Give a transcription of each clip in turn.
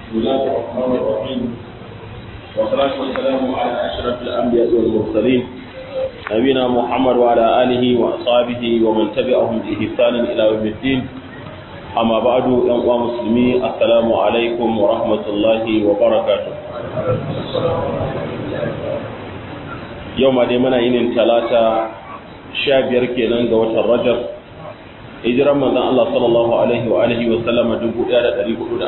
بسم الله الرحمن الرحيم والصلاة والسلام على أشرف الأنبياء والمرسلين نبينا محمد وعلى آله وأصحابه ومن تبعهم بإحسان إلى يوم الدين أما بعد يا مسلمين السلام عليكم ورحمة الله وبركاته يوم دي منا ينين ثلاثة شابير كينان وتر رجب hijiran manzon Allah sallallahu alaihi wa alihi wa sallama 1441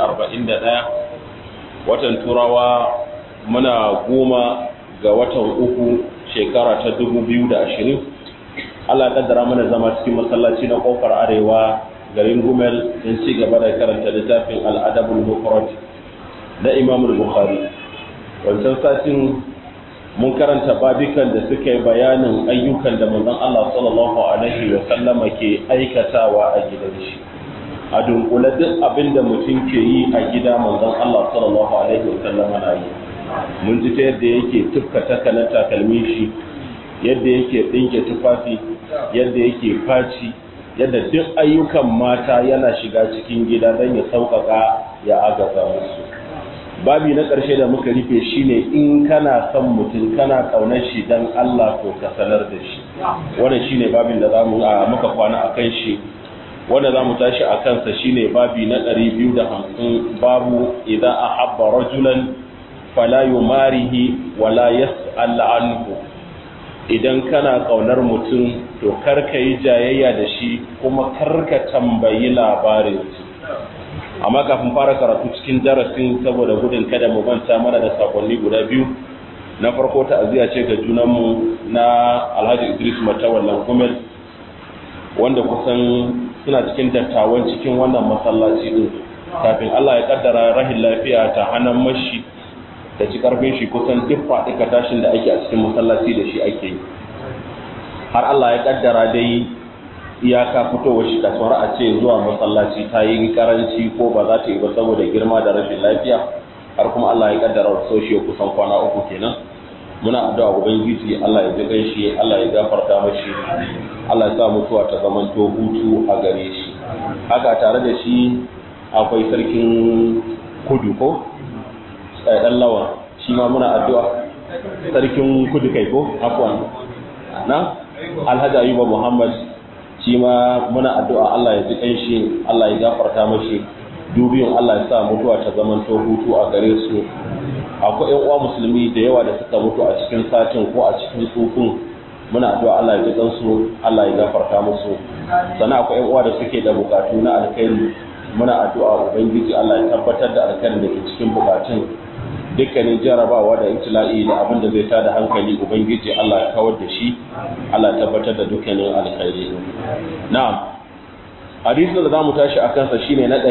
watan turawa muna goma ga watan uku shekara ta 2020 Allah ya kaddara mana zama cikin masallaci na kofar arewa garin Gumel don ci gaba da karanta littafin al-adabul mufrad da Imam Bukhari wancan satin mun karanta babikan da suka yi bayanin ayyukan da manzon Allah sallallahu alaihi wa sallama ke aikatawa a gidan shi a dunkule duk abin da mutum ke yi a gida manzon Allah sallallahu alaihi wa sallama na yi mun ji ta yadda yake tufka takalar takalmin shi yadda yake ɗinke tufafi yadda yake faci yadda duk ayyukan mata yana shiga cikin gida don ya sauƙaƙa ya agaza musu babi na ƙarshe da muka rufe shine in kana son mutum kana ƙaunar shi dan Allah to ka sanar da shi wannan shine babin da zamu a muka kwana akan shi wanda zamu tashi a kansa shine babi na 250 babu idza ahabba rajulan fala yumarihi wala yas'al anhu idan kana ƙaunar mutum to karka yi jayayya da shi kuma karka tambayi labarin shi amma kafin fara karatu cikin darasin saboda gudun kada mu manta mana da sakonni guda biyu na farko ta'aziyya ce ga junanmu na Alhaji Idris Matawallan Gumel wanda kusan suna cikin dattawan cikin wannan masallaci din kafin Allah ya kaddara rahin lafiya ta hannun mashi da ci karfin shi kusan duk faɗi tashin da ake a cikin masallaci da shi ake yi har Allah ya kaddara dai iyaka fitowar shi kasuwar a ce zuwa masallaci ta yi karanci ko ba za ta yi ba saboda girma da rashin lafiya har kuma Allah ya kaddara soshiyo kusan kwana uku kenan muna addu'a ubangiji Allah ya ji ganshi Allah ya gafarta mashi Allah ya sa mutuwa ta zamanto hutu a gare shi haka tare da shi akwai sarkin kudu ko dan lawan shi ma muna addu'a sarkin kudu kai ko afwan na Alhaji Ayuba Muhammad shi ma muna addu'a Allah ya ji ƙanshi Allah ya gafarta mashi dubiyun Allah ya sa mutuwa ta zaman to hutu a gare su akwai ƴan uwa musulmi da yawa da suka mutu a cikin satin ko a cikin tsufin muna addu'a Allah ya ji ƙansu Allah ya gafarta musu sannan akwai ƴan uwa da suke da bukatu na alkhairi muna addu'a ubangiji Allah ya tabbatar da alkhairin da ke cikin bukatun dukkanin jarabawa da ibtila'i da abin da zai tada hankali ubangiji Allah ya kawar da shi Allah ya tabbatar da dukkanin alkhairi na'am hadisin da zamu tashi a kansa shine na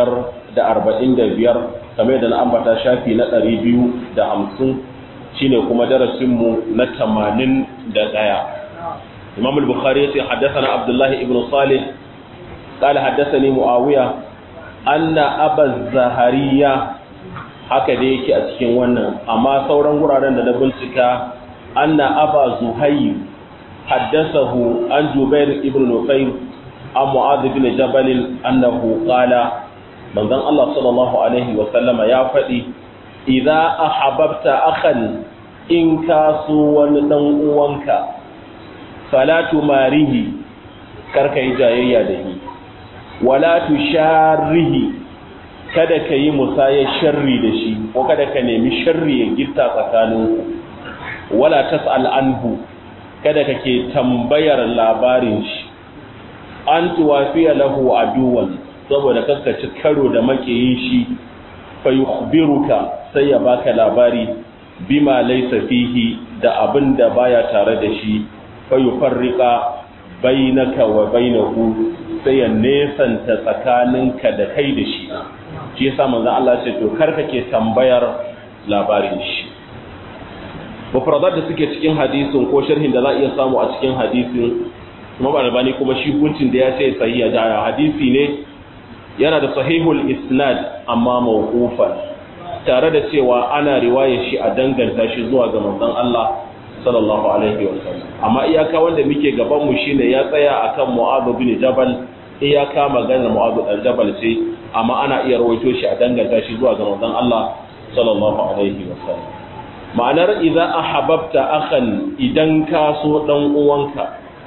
545 kamar da na ambata shafi na 250 shine kuma darasin mu na 81 Imam al-Bukhari yace haddathana Abdullah ibn Salih قال حدثني معاوية أن أبا الزهرية haka da yake a cikin wannan amma sauran wuraren da na bincika anna aba zuhayr haddathahu an jubair ibn nufayr an mu'adh ibn jabal annahu qala manzon Allah sallallahu alaihi wa sallama ya faɗi idza ahabbta akhan in ka so wani dan uwanka fala tumarihi karka yi jayayya da shi wala tusharrihi kada ka yi musayar sharri da shi ko kada ka nemi sharri ya gitta tsakaninku wala tas'al anhu kada ka ke tambayar labarin shi an tuwafiya lahu aduwan saboda kaskaci karo da makiyin shi fa yukhbiruka sai ya baka labari bima laysa fihi da abin da baya tare da shi fa yufarriqa bainaka wa bainahu sai ya nesanta tsakaninka da kai da shi shi yasa manzon Allah ce to kar kake tambayar labarin shi mufradat da suke cikin hadisin ko sharhin da za iya samu a cikin hadisin Imam Albani kuma shi hukuncin da ya ce sahiha da hadisi ne yana da sahihul isnad amma mawqufan tare da cewa ana riwaya shi a danganta shi zuwa ga manzon Allah sallallahu alaihi wa sallam amma iyaka wanda muke gaban mu shine ya tsaya akan Mu'adh bin Jabal iyaka maganar mu'azu dan jabal ce amma ana iya rawaito shi a danganta shi zuwa ga manzon Allah sallallahu alaihi wasallam ma'anar idza ahabbta akhan idan ka so dan uwanka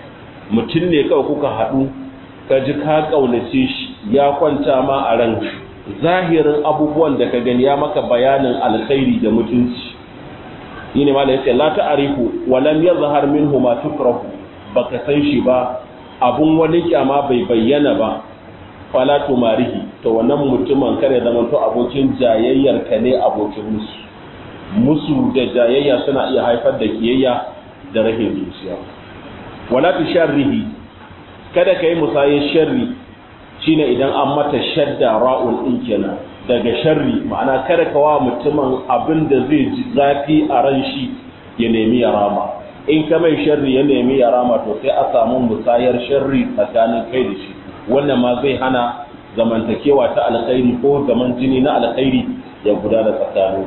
mutum ne kawai kuka haɗu ka ji ka kaunace shi ya kwanta ma a ran zahirin abubuwan da ka gani ya maka bayanin alkhairi da mutunci yine ma da yace la ta'rifu wa lam yazhar minhu ma tukrahu baka san shi ba abun wani kyama bai bayyana ba fala tumarihi to wannan mutumin kare zama to abokin jayayyar ka ne abokin musu musu da jayayya suna iya haifar da kiyayya da rahin zuciya wala tusharrihi kada kai musayin sharri shine idan an mata shadda ra'un din kenan daga sharri ma'ana kada ka wa mutumin abin da zai ji zafi a ran shi ya nemi ya rama in ka mai sharri ya nemi ya rama to sai a samu musayar sharri tsakanin kai da shi wannan ma zai hana zamantakewa ta alkhairi ko zaman jini na alkhairi ya gudana tsakanin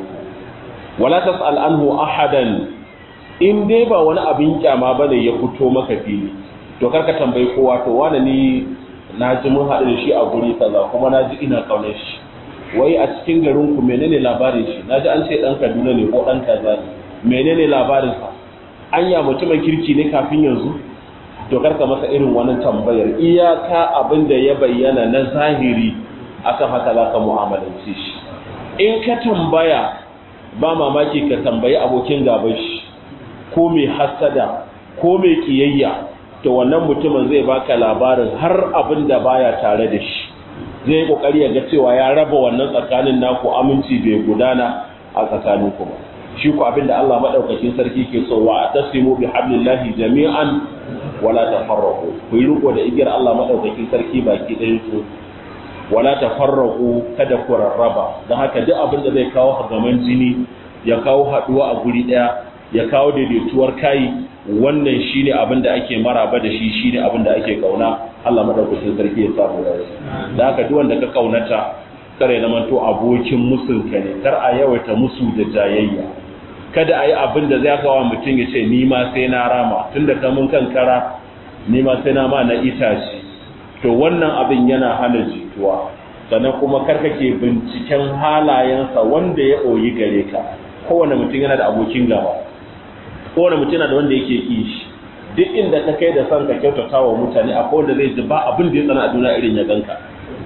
wala tas'al anhu ahadan in dai ba wani abin kyama bane ya fito maka fili to karka tambayi kowa to wani ni na ji mun haɗu da shi a guri kaza kuma na ji ina kaunar shi wai a cikin garin ku menene labarin shi na ji an ce ɗan kaduna ne ko ɗan kaza ne menene labarin sa anya mutumin kirki ne kafin yanzu to karka masa irin wani tambayar iyaka abin da ya bayyana na zahiri akan haka za ka mu'amalance shi in ka tambaya ba mamaki ka tambayi abokin gaban shi ko mai hasada ko mai kiyayya to wannan mutumin zai baka labarin har abin da baya tare da shi zai kokari ya ga cewa ya raba wannan tsakanin naku aminci bai gudana a tsakanin ku ba shi ku abin da Allah madaukakin sarki ke so wa atasimu bi hablillahi jami'an wala tafarraqu ku yi riko da igiyar Allah madaukakin sarki baki ɗayan su wala tafarraqu kada ku rarraba don haka duk abin da zai kawo hagaman jini ya kawo haduwa a guri daya ya kawo daidaituwar kai wannan shine abin da ake maraba da shi shine abin da ake kauna Allah madaukakin sarki ya samu da da haka duk wanda ka kaunata kare na manto abokin musun ka ne kar a yawaita musu da jayayya kada a yi abin da zai kawo mutum ya ce ni ma sai na rama tunda ka mun kankara ni ma sai na ma na itace to wannan abin yana hana jituwa sannan kuma karkake binciken halayensa wanda ya ɓoyi gare ka kowane mutum yana da abokin gaba kowane mutum yana da wanda yake ƙi shi duk inda ka kai da son ka kyautata wa mutane akwai wanda zai ji ba abin da ya tsana a duniya irin ya ganka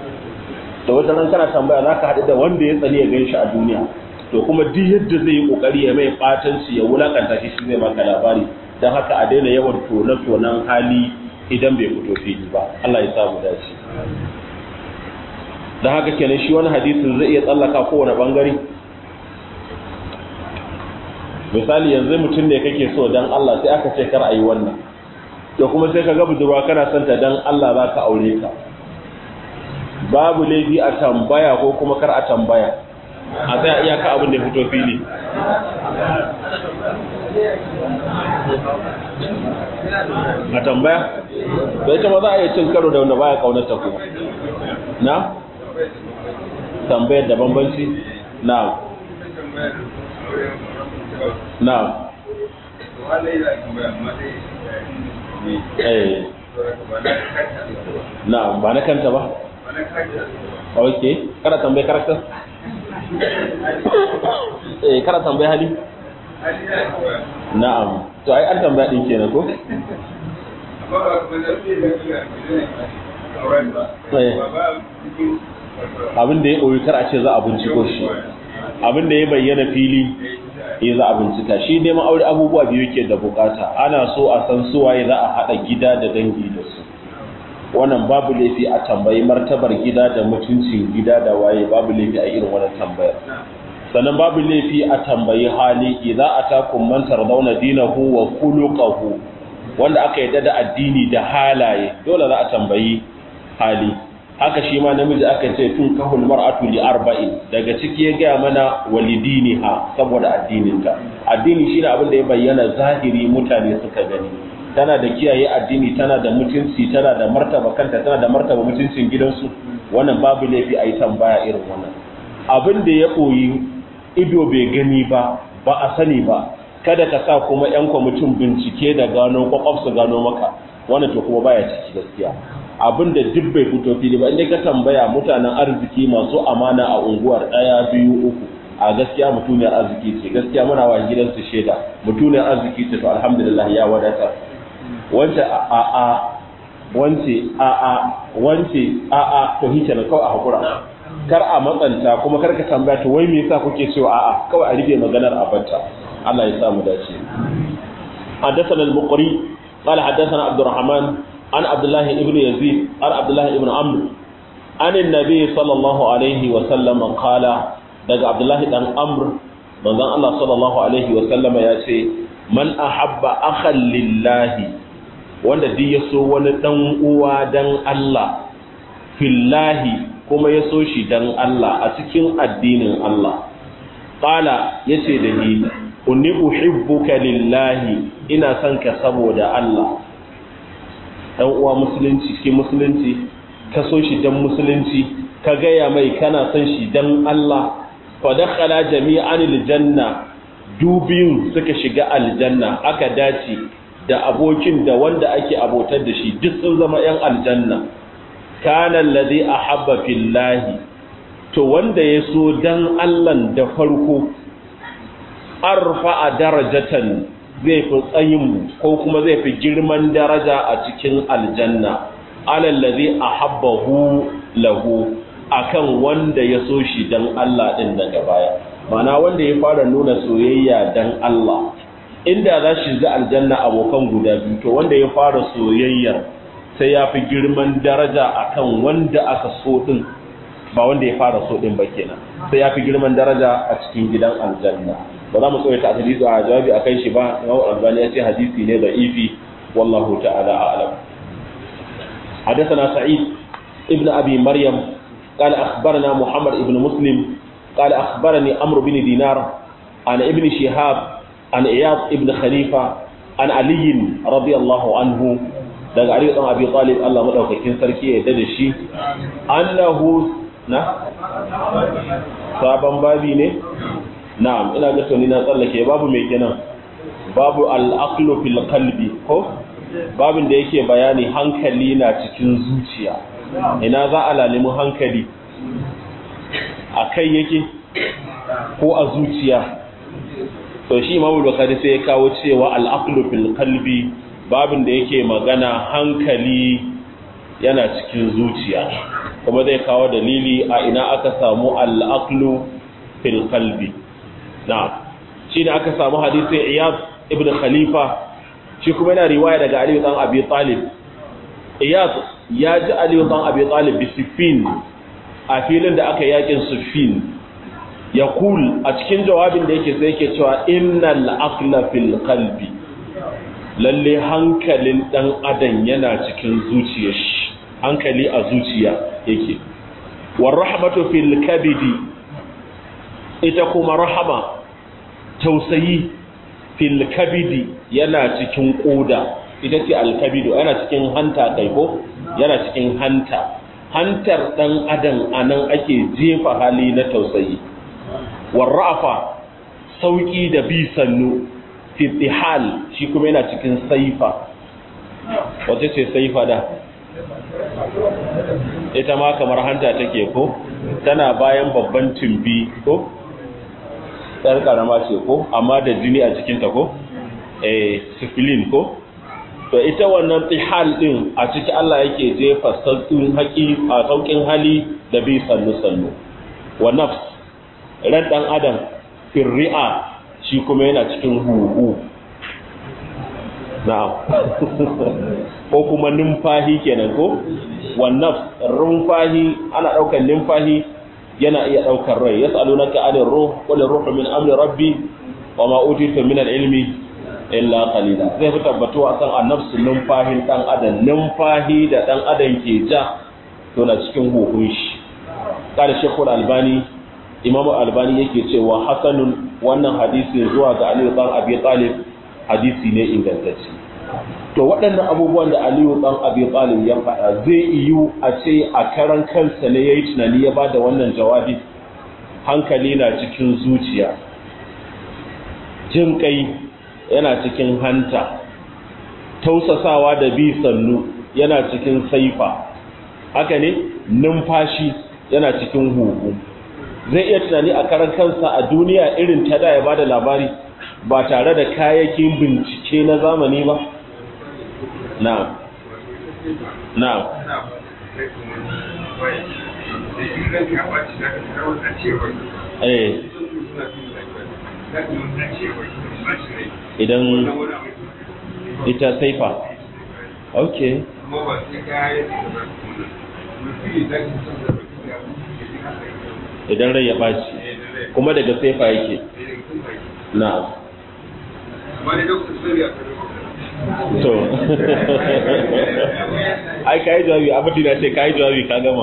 da wata ran kana tambaya za ka haɗu da wanda ya tsani ya gan shi a duniya to kuma duk yadda zai yi ƙoƙari ya mai ɓatanci ya wulakanta shi shi zai maka labari don haka a daina yawan tone-tonen hali idan bai fito fili ba Allah ya samu dace don haka kenan shi wani hadisin zai iya tsallaka kowane bangare misali yanzu mutum ne kake so don Allah sai aka ce kar a yi wannan to kuma sai ka ga budurwa kana son ta don Allah za ka aure ka babu laifi a tambaya ko kuma kar a tambaya a tsaya iyaka abin da ya fito fili a tambaya da ita ma za a iya cin karo da wanda baya kaunarta kuma na tambayar da bambanci na na eh na ba na kanta ba ok kada tambaye karakter eh kada tambaye hali na'am to ai an tambaya din kenan ko abin da ya ɓoyi kar a ce za a binciko shi abin da ya bayyana fili ya za a bincika shi neman aure abubuwa biyu ke da bukata ana so a san suwaye za a haɗa gida da dangi da su wannan babu laifi a tambayi martabar gida da mutuncin gida da waye babu laifi a irin wannan tambayar sannan babu laifi a tambayi hali idza atakum man tardawna dinahu wa khuluquhu wanda aka yadda da addini da halaye dole za a tambayi hali haka shi ma namiji aka ce tun kahul mar'atu li arba'in daga ciki ya gaya mana walidiniha saboda addininta addini shine abin da ya bayyana zahiri mutane suka gani tana da kiyaye addini tana da mutunci tana da martaba kanta tana da martaba mutuncin gidansu wannan babu laifi a yi tambaya irin wannan abin da ya ɓoyi ido bai gani ba ba a sani ba kada ka sa kuma yan kwamitin bincike da gano kwakwaf su gano maka wannan to kuma baya ciki gaskiya abin da duk bai fito fili ba inda ka tambaya mutanen arziki masu amana a unguwar ɗaya biyu uku a gaskiya mutuniyar arziki ce gaskiya muna wa gidansu shaida mutuniyar arziki ce to alhamdulillah ya wadata wance a a wance a a wance a a to hike na kawai a hakura kar a matsanta kuma kar ka tambaya to wai me yasa kuke cewa a a kawai a rufe maganar a banta Allah ya sa mu dace حدثنا المقري قال حدثنا عبد الرحمن عن عبد الله ابن يزيد عن عبد الله ابن عمرو عن النبي صلى الله عليه وسلم قال daga Abdullahi dan Amr manzon Allah sallallahu alaihi wa sallama ya ce man ahabba akhan lillahi wanda duk ya so wani dan uwa dan Allah fillahi kuma ya so shi dan Allah a cikin addinin Allah qala yace da ni inni uhibbuka lillahi ina son ka saboda Allah dan uwa musulunci cikin musulunci ka so shi dan musulunci ka gaya mai kana son shi dan Allah fa dakhala jami'an aljanna dubiyun suka shiga aljanna aka dace da abokin da wanda ake abotar da shi duk sun zama yan aljanna kana alladhi ahabba fillahi to wanda ya so dan Allah da farko arfa darajatan zai fi tsayin ko kuma zai fi girman daraja a cikin aljanna alallazi ahabbahu lahu akan wanda ya so shi dan Allah din daga baya mana wanda ya fara nuna soyayya dan Allah inda za shi ga aljanna abokan guda biyu to wanda ya fara soyayyar sai ya fi girman daraja akan wanda aka so din ba wanda ya fara so din ba kenan sai ya fi girman daraja a cikin gidan aljanna ba za mu tsawaita a hadisi a jawabi akan shi ba Imam Albani ya ce hadisi ne da ifi wallahu ta'ala a'lam حدثنا سعيد ابن أبي مريم قال أخبرنا محمد ابن مسلم قال أخبرني أمر بن دينار عن ابن شهاب عن إياض ابن خليفة عن علي رضي الله عنه daga Ali dan Abi Talib Allah madaukakin sarki ya yarda da shi annahu na sabon babi ne na'am ina ga tuni na tsallake babu mai kenan babu al-aqlu fil qalbi ko babin da yake bayani hankali na cikin zuciya ina za a lalimu hankali a kai yake ko a zuciya to shi imamu bukhari sai ya kawo cewa al-aqlu fil qalbi babin da yake magana hankali yana cikin zuciya kuma zai kawo dalili a ina aka samu al-aqlu fil qalbi na'am shi ne aka samu hadisin iyad ibn khalifa shi kuma yana riwaya daga Ali dan Abi Talib iyad ya ji Ali dan Abi Talib bi Siffin a filin da aka yakin Siffin yaqul a cikin jawabin da yake sai yake cewa innal aqla fil qalbi lalle hankalin dan adam yana cikin zuciyar shi hankali a zuciya yake war rahmatu fil kabidi ita kuma rahama tausayi fil kabidi yana cikin koda ita ce alkabido yana cikin hanta kai ko yana cikin hanta hantar dan adam anan ake jefa hali na tausayi warrafa sauki da bi sannu fitihal shi kuma yana cikin saifa wace ce saifa da ita ma kamar hanta take ko tana bayan babban tumbi ko ɗar ƙarama ce ko amma da jini a cikinta ko eh sifilin ko to ita wannan tihal din a ciki Allah yake jefa sauƙin haƙi a sauƙin hali da bi sannu sannu wa nafs ran dan adam firri'a shi kuma yana cikin huhu na'am ko kuma numfahi kenan ko wa nafs rumfahi ana daukar numfahi yana iya daukar rai yas'alunaka 'anil ruh qul ruhu min amri rabbi wa ma utitu min al-ilmi illa qalila zai fi tabbatuwa akan annafsu numfahin dan adam numfahi da dan adam ke ja to na cikin huhun shi kada shekul albani imam albani yake cewa hasanun wannan hadisi zuwa ga aliyu dan abi talib hadisi ne ingantacce to waɗannan abubuwan da aliyu dan abi talib ya faɗa zai iyu a ce a karan kansa ne yayi tunani ya bada wannan jawabi hankali na cikin zuciya jin kai yana cikin hanta tausasawa da bi sannu yana cikin saifa haka ne numfashi yana cikin huhu zai iya tunani a karan kansa a duniya irin ta da ya bada labari ba tare da kayakin bincike na zamani ba na'am na'am eh idan ita saifa ok idan rai ya ɓaci kuma daga saifa yake na to ai ka yi jawabi abin da ce ka yi jawabi ka gama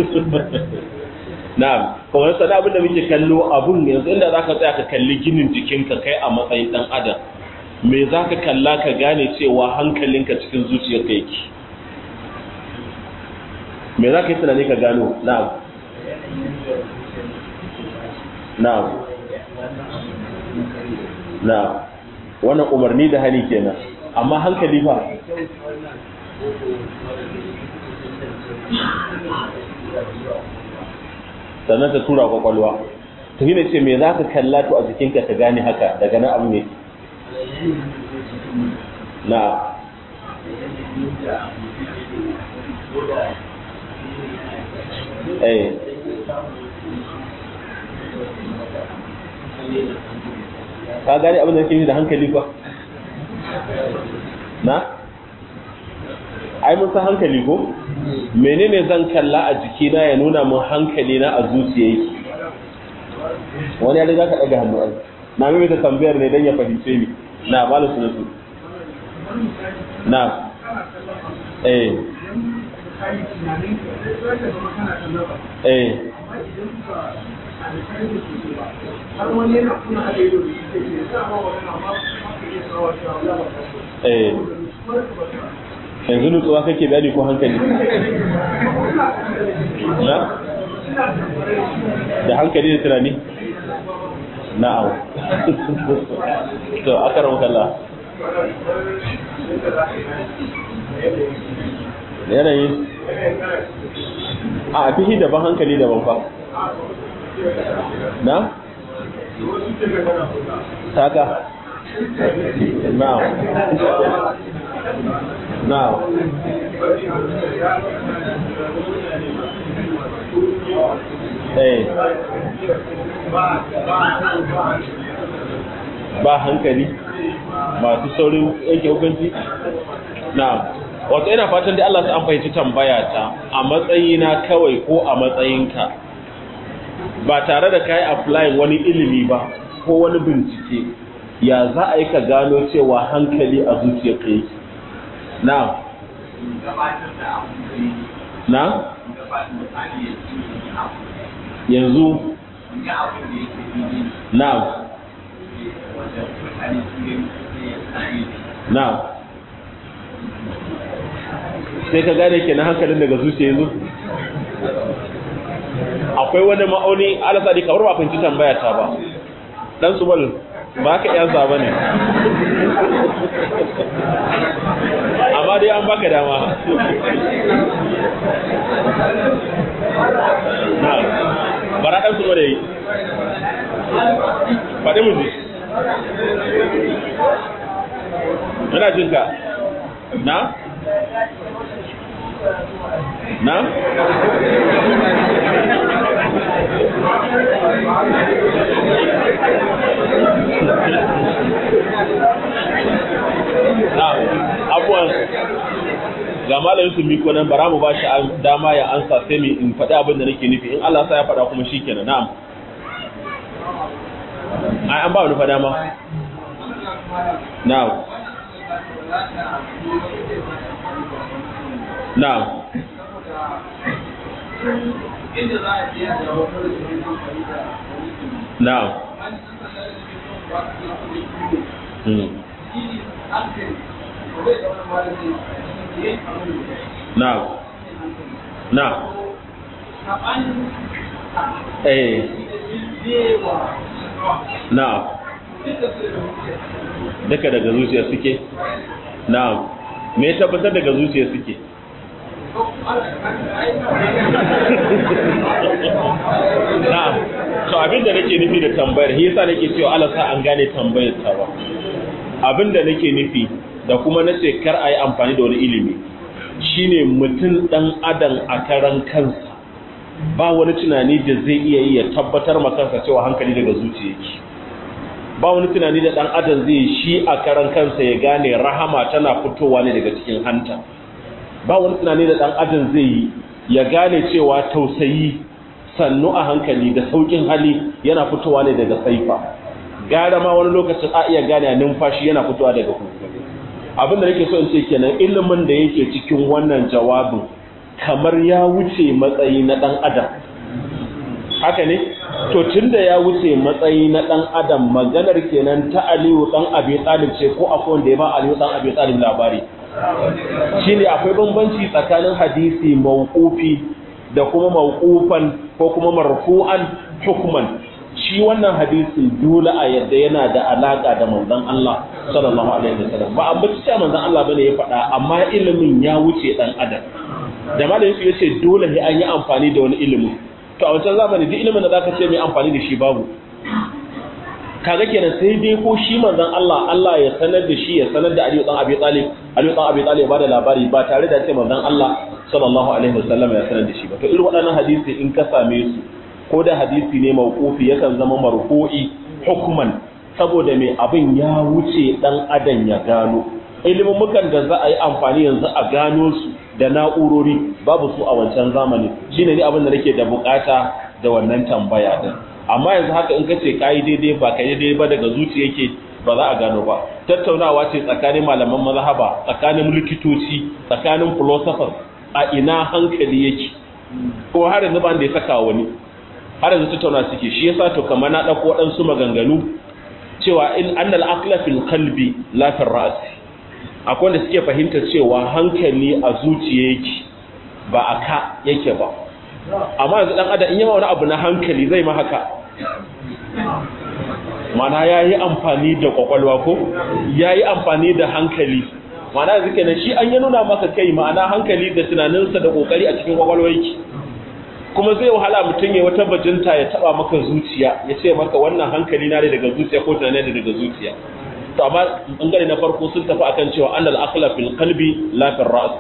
na'am kuma sana abin da muke kallo abun yanzu inda zaka tsaya ka kalli ginin jikinka kai a matsayin dan adam me zaka kalla ka gane cewa hankalinka cikin zuciyarka yake me zaka yi tunani ka gano na'am na'am na'am wannan umarni da hali kenan amma hankali fa sannan ta tura kwakwalwa to yi ce me za ka kalla to a jikinka ka gane haka daga nan abu ne na eh ka gane abin da ke da hankali ba na ai mun san hankali ko menene zan kalla a jikina ya nuna mun hankali na a zuciya yake wani ya riga ka daga hannu ai na mai ta tambayar ne dan ya fahimce ni na malu sunatu na eh eh eh yanzu nutsuwa kake bayani ko hankali na da hankali da tunani na'am to akaram kalla yanayi a fihi daban hankali daban fa na saka na'am na'am eh ba hankali masu saurin yanke hukunci na'am wato ina fatan da Allah an fahimci tambaya ta a matsayina kawai ko a matsayinka ba tare da kai apply wani ilimi ba ko wani bincike ya za a yi ka gano cewa hankali a zuciyarka yake na na yanzu na na sai ka gane ke na hankalin daga zuciya yanzu akwai wani ma'auni alasadi kamar ba fahimci tambaya ta ba dan subal ba ka iya ba ne amma dai an baka dama na bara dan subal yayi faɗi mu ji ina jinka na na na abuwan ga malamin su miko nan bara mu ba shi dama ya ansa sai mu in faɗi abin da nake nufi in Allah sa ya faɗa kuma shi kenan na'am ai an ba wani fa dama na'am na'am na'am hmm na'am na'am eh na'am duka daga zuciya suke na'am me tabbatar daga zuciya suke na'am to abinda nake nufi da tambayar shi yasa nake cewa Allah sa an gane tambayar ta ba abinda nake nufi da kuma nace kar ayi amfani da wani ilimi shine mutum dan adam a karan kansa ba wani tunani da zai iya yi ya tabbatar ma kansa cewa hankali daga zuciya yake ba wani tunani da dan adam zai shi a karan kansa ya gane rahama tana fitowa ne daga cikin hanta ba wani tunani da dan adam zai yi ya gane cewa tausayi sannu a hankali da saukin hali yana fitowa ne daga saifa gara ma wani lokacin a iya gane numfashi yana fitowa daga huhu abin da nake so in ce kenan ilimin da yake cikin wannan jawabin kamar ya wuce matsayi na dan adam haka ne to tunda ya wuce matsayi na dan adam maganar kenan ta Aliyu dan Abi Talib ce ko akwai wanda ya ba Aliyu dan Abi Talib labari shine akwai bambanci tsakanin hadisi mauqufi da kuma mauqufan ko kuma marfu'an hukman shi wannan hadisi dole a yadda yana da alaka da manzon Allah sallallahu alaihi wasallam ba ambaci cewa manzon Allah bane ya faɗa amma ilimin ya wuce dan adam da malamin su yace dole ne an yi amfani da wani ilimi to a wancan zamani duk ilimin da zaka ce mai amfani da shi babu kaga kenan sai dai ko shi manzon Allah Allah ya sanar da shi ya sanar da Aliyu dan Abi Talib Aliyu dan Abi Talib ya bada labari ba tare da ce manzon Allah sallallahu alaihi wasallam ya sanar da shi ba to irin waɗannan hadisi in ka same su ko da hadisi ne mawqufi yakan zama marfu'i hukman saboda mai abin ya wuce dan adam ya gano ilimin mukan da za a yi amfani yanzu a gano su da na'urori babu su a wancan zamani shine ne abin da nake da bukata da wannan tambaya din amma yanzu haka in kace kai daidai ba kai daidai ba daga zuciya yake ba za a gano ba tattaunawa ce tsakanin malaman mazhaba tsakanin likitoci tsakanin philosophers a ina hankali yake ko har yanzu ban da ya saka wani har yanzu tattauna suke shi yasa to kamar na dauko waɗansu maganganu cewa in annal aqla fil qalbi la fil ra's akwai wanda suke fahimtar cewa hankali a zuciya yake ba a ka yake ba amma yanzu dan adam in yawa wani abu na hankali zai ma haka mana yayi amfani da kwakwalwa ko yayi amfani da hankali mana yanzu kenan shi an ya nuna maka kai ma'ana hankali da tunaninsa da kokari a cikin kwakwalwa yake kuma zai wahala mutum ya wata bajinta ya taba maka zuciya ya ce maka wannan hankali na ne daga zuciya ko tunani ne daga zuciya to amma bangare na farko sun tafi akan cewa annal aqla fil qalbi la fil ra's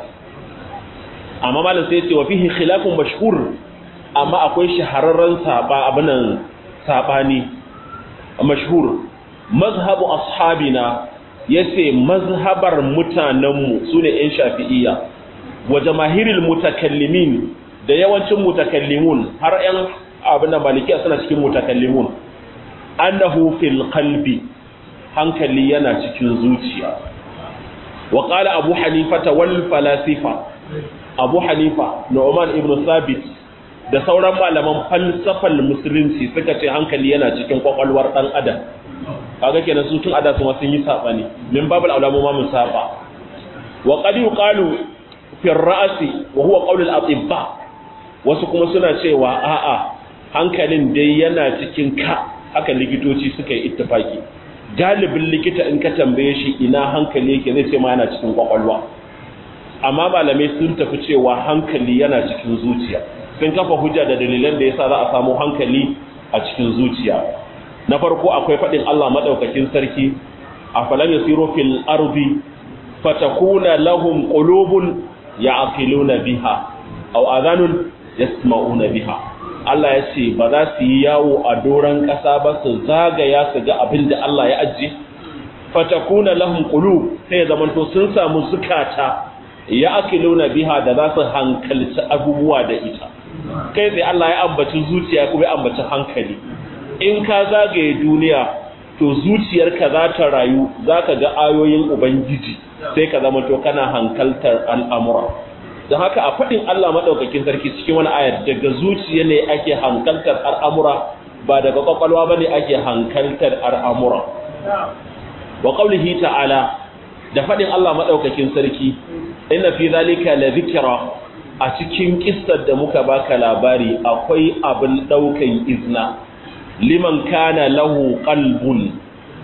amma malam sai ya ce wa fihi khilafun mashhur amma akwai shahararren saba abinan sabani mashhur mazhabu ashabina yace mazhabar mutanenmu sune yan shafi'iyya wa jamahiril mutakallimin da yawancin mutakallimun har yan abin da malikiya suna cikin mutakallimun annahu fil qalbi hankali yana cikin zuciya wa qala abu hanifa wal falasifa abu hanifa nu'man ibn thabit da sauran malaman falsafal musulunci suka ce hankali yana cikin kwakwalwar dan adam kaga kenan su tun ada su sun yi sabani min babul aulamu ma mun saba wa qad yuqalu fi ar-ra'si wa huwa qawl al-atibba wasu kuma suna cewa a'a hankalin dai yana cikin ka haka likitoci suka yi ittifaki galibin likita in ka tambaye shi ina hankali yake zai ce ma yana cikin kwakwalwa amma malamai sun tafi cewa hankali yana cikin zuciya sun kafa hujja da dalilan da yasa za a samu hankali a cikin zuciya na farko akwai faɗin Allah madaukakin sarki a falam yasiru fil ardi fatakuna lahum qulubun ya'qiluna biha aw adhanun yasma'una biha Allah ya ce ba za su yi yawo a doron ƙasa ba su zagaya su ga abin da Allah ya ajiye fatakuna lahum qulub sai zamanto sun samu zukata ya akiluna biha da za su hankalci abubuwa da ita kai sai Allah ya ambaci zuciya kuma ya ambaci hankali in ka zagaye duniya to zuciyarka za ta rayu za ka ga ayoyin ubangiji sai ka zama to kana hankaltar al'amura don haka a faɗin Allah maɗaukakin sarki cikin wani ayar daga zuciya ne ake hankaltar al'amura ba daga ƙwaƙwalwa ba ne ake hankaltar al'amura wa ƙaulihi ta'ala da faɗin Allah maɗaukakin sarki ina fi zalika la zikira a cikin kissar da muka baka labari akwai abin ɗaukan izna liman kana lahu qalbun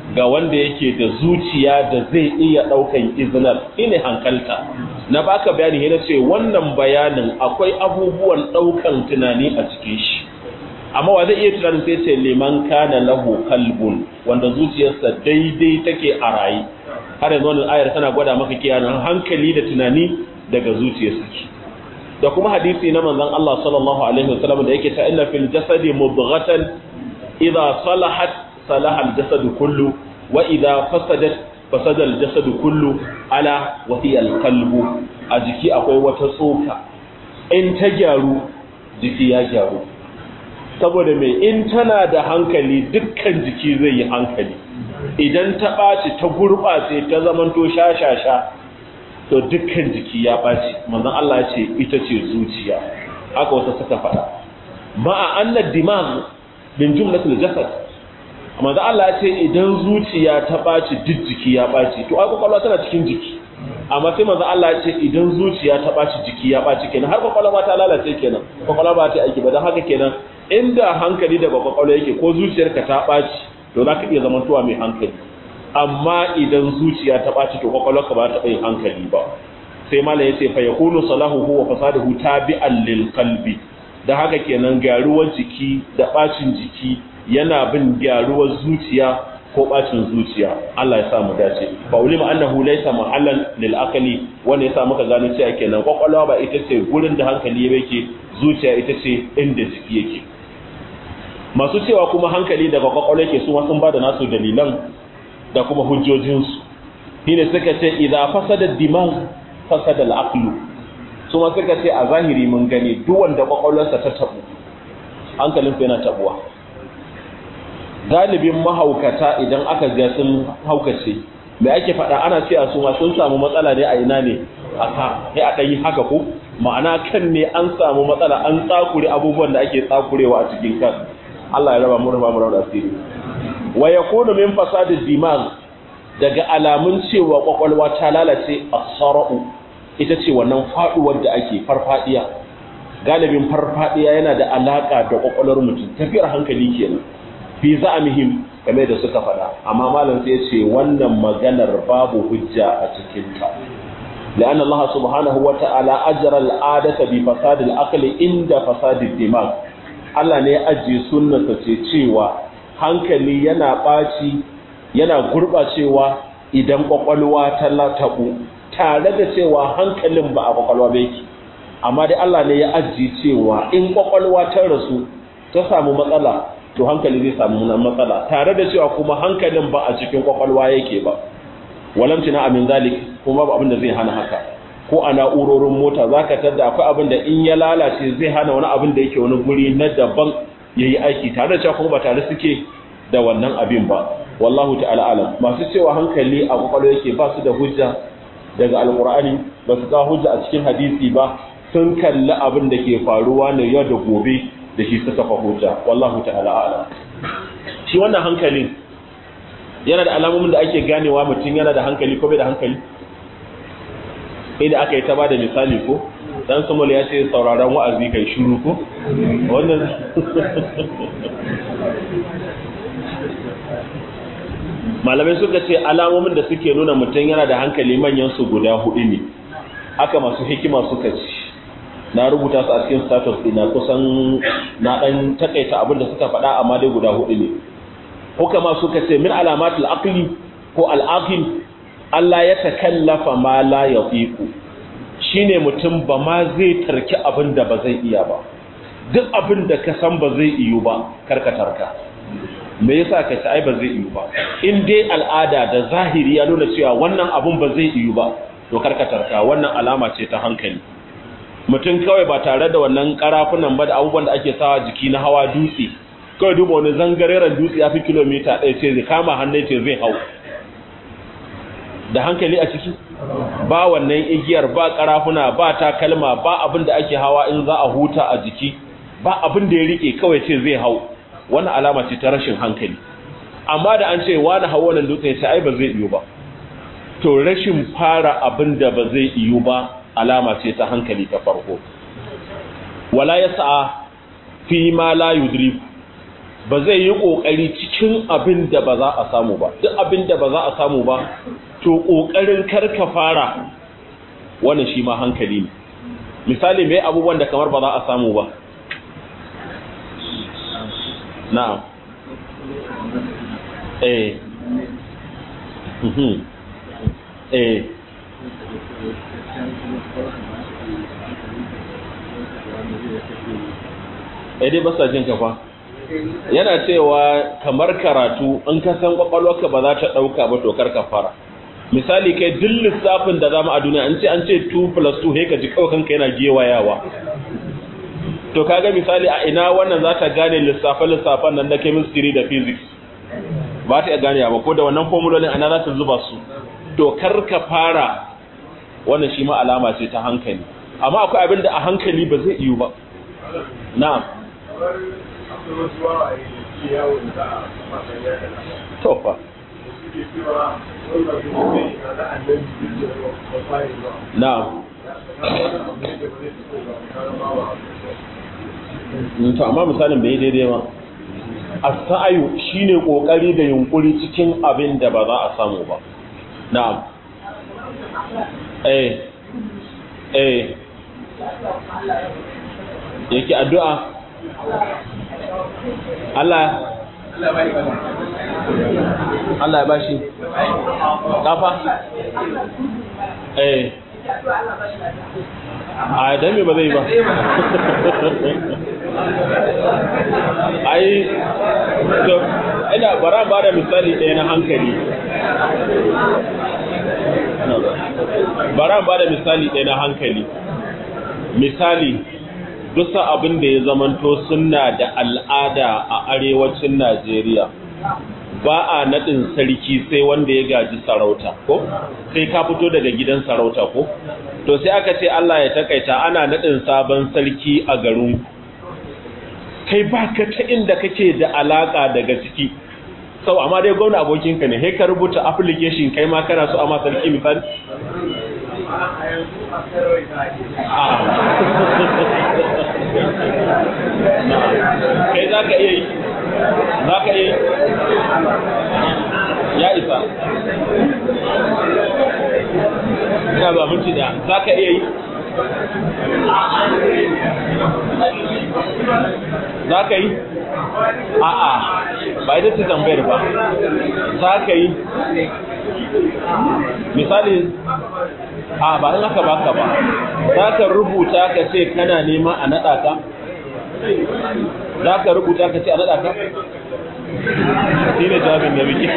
ga wanda yake da zuciya da zai iya ɗaukan izinar ine hankalta na baka bayani na ce wannan bayanin akwai abubuwan ɗaukan tunani a cikin shi amma wa zai iya tunanin sai ce liman kana lahu kalbun wanda zuciyarsa daidai take a rayi har yanzu wannan ayar tana gwada maka kiyanan hankali da tunani daga zuciyarsa ki da kuma hadisi na manzon Allah sallallahu alaihi wasallam da yake ta inna fil jasadi mudghatan idza salahat salaha al jasadu kullu wa idza fasadat fasada al jasadu kullu ala wa hiya al qalbu a jiki akwai wata tsoka in ta gyaru jiki ya gyaru saboda mai in tana da hankali dukkan jiki zai yi hankali idan ta ɓaci ta gurɓace ta zamanto sha-sha-sha to dukkan jiki ya ɓaci manzan Allah ya ce ita ce zuciya haka wasu suka faɗa ma'a annad dimag min jumlatul jasad manzan Allah ya ce idan zuciya ta ɓaci duk jiki ya ɓaci to ai kwakwalwa tana cikin jiki amma sai manzan Allah ya ce idan zuciya ta ɓaci jiki ya ɓaci kenan har kwakwalwa ta lalace kenan kwakwalwa ba ta aiki ba don haka kenan inda hankali daga kwakwalwa yake ko zuciyarka ta ɓaci to za ka iya zamantowa mai hankali amma idan zuciya ta ɓaci to kwakwalwarka ba ta yin hankali ba sai mala ya ce fa yakunu salahu wa fasaduhu tabi'an lil qalbi da haka kenan gyaruwar jiki da ɓacin jiki yana bin gyaruwar zuciya ko ɓacin zuciya Allah ya sa mu dace fa ulima annahu laysa mahallan lil aqli wanda yasa muka gano cewa kenan kwakwalwa ba ita ce gurin da hankali yake zuciya ita ce inda jiki yake masu cewa kuma hankali daga kwakwalwa ke su sun ba da nasu dalilan da kuma hujjojinsu shi ne suka ce idan fasada diman fasada al'aqlu su ma suka ce a zahiri mun gani duk wanda kwakwalwarsa ta tabu hankalinsa yana tabuwa galibin mahaukata idan aka ga sun haukace me ake faɗa ana ce a su ma sun samu matsala ne a ina ne a ka sai a ɗanyi haka ko ma'ana kan ne an samu matsala an tsakure abubuwan da ake tsakurewa a cikin kan Allah ya raba mu raba mu raba asiri wa yakunu min fasadid dimag daga alamun cewa kwakwalwa ta lalace as-sara'u ita ce wannan faduwar da ake farfadiya galibin farfadiya yana da alaka da kwakwalwar mutum tafiyar hankali kenan fi za'amihim game da suka faɗa amma malam sai ce wannan maganar babu hujja a cikin ta لأن الله سبحانه وتعالى أجرى العادة بفساد العقل عند فساد الدماغ Allah ne ya ajiye sunnarsa ce cewa hankali yana ɓaci yana gurɓacewa idan ƙwaƙwalwa ta lataɓu tare da cewa hankalin ba a ƙwaƙwalwa ba yake amma dai Allah ne ya ajiye cewa in ƙwaƙwalwa ta rasu ta samu matsala to hankali zai samu matsala tare da cewa kuma hankalin ba a cikin ƙwaƙwalwa yake ba walamtina amin zalik kuma ba abin da zai hana haka ko a na'urorin mota za ka tadda akwai abin da in ya lalace zai hana wani abin da yake wani guri na daban ya yi aiki tare da cewa kuma ba tare suke da wannan abin ba wallahu ta'ala alam masu cewa hankali a kwakwalwa yake ba su da hujja daga alkur'ani ba su kawo hujja a cikin hadisi ba sun kalli abin da ke faruwa ne yau da gobe da shi suka fa hujja wallahu ta'ala alam shi wannan hankalin yana da alamomin da ake ganewa mutum yana da hankali ko bai da hankali inda aka yi ta ba da misali ko dan samuel ya ce sauraron wa'azi kai shiru ko wannan malamai suka ce alamomin da suke nuna mutum yana da hankali manyan su guda hudu ne haka masu hikima suka ce na rubuta su a cikin status dina kusan na dan takaita abin da suka faɗa amma dai guda hudu ne hukama suka ce min alamatul aqli ko al-aqil Allah ya takallafa ma la yafiku shine mutum ba ma zai tarki abin da ba zai iya ba duk abin da ka san ba zai iyo ba karka tarka me yasa ka ci ai ba zai iyo ba in dai al'ada da zahiri ya nuna cewa wannan abun ba zai iyo ba to karka tarka wannan alama ce ta hankali mutum kawai ba tare da wannan karafunan ba da abubuwan da ake sawa jiki na hawa dutse kawai duba wani zangareren dutse ya fi kilomita ɗaya ce zai kama hannun ce zai hau da hankali a ciki ba wannan igiyar ba karafuna ba takalma ba abin da ake hawa in za a huta a jiki ba abin da ya rike kawai ce zai hau wannan alama ce ta rashin hankali amma da an ce wani hau wannan dutse ya ce ai ba zai iyo ba to rashin fara abin da ba zai iyo ba alama ce ta hankali ta farko wala ya sa'a fi ma la yudriku ba zai yi ƙoƙari cikin abin da ba za a samu ba duk abin da ba za a samu ba to ƙoƙarin karka fara wannan shi ma hankali ne misali mai abubuwan da kamar ba za a samu ba na'am eh eh eh dai basa jin kafa yana cewa kamar karatu in ka san kwakwalwarka ba za ta dauka ba to kar ka fara misali kai duk lissafin da zamu a duniya an ce an ce 2 plus 2 he ka ji kawai kanka yana gewayawa to kaga misali a ina wannan za ta gane lissafe lissafan nan na chemistry da physics ba ta gane ba ko da wannan formulolin ana za ta zuba su to kar ka fara wannan shi ma alama ce ta hankali amma akwai abin da a hankali ba zai yiwu ba na'am to fa na'am to amma misalin bai daidai ba as-sa'yu shine kokari da yunkuri cikin abin da ba za a samu ba na'am eh eh yake addu'a Allah Allah ya bashi kafa eh a dan me ba zai ba ai to ina bara ba da misali ɗaya na hankali bara ba da misali ɗaya na hankali misali dusa abin da ya zamanto sunna da al'ada a arewacin Najeriya ba a naɗin sarki sai wanda ya gaji sarauta ko sai ka fito daga gidan sarauta ko to sai aka ce Allah ya takaita ana naɗin sabon sarki a garin kai baka ta inda kake da alaka daga ciki sau amma dai gwamna abokinka ne sai ka rubuta application kai ma kana so amma sarki misali kai za ka iya yi za ka iya yi ya isa ina ba minti da za ka iya yi za ka yi a'a ba ita ce tambayar ba za ka yi misali a ba in aka baka ba za ka rubuta ka ce kana nema a naɗa ka za ka rubuta ka ce a naɗa ka shi ne jami'in da muke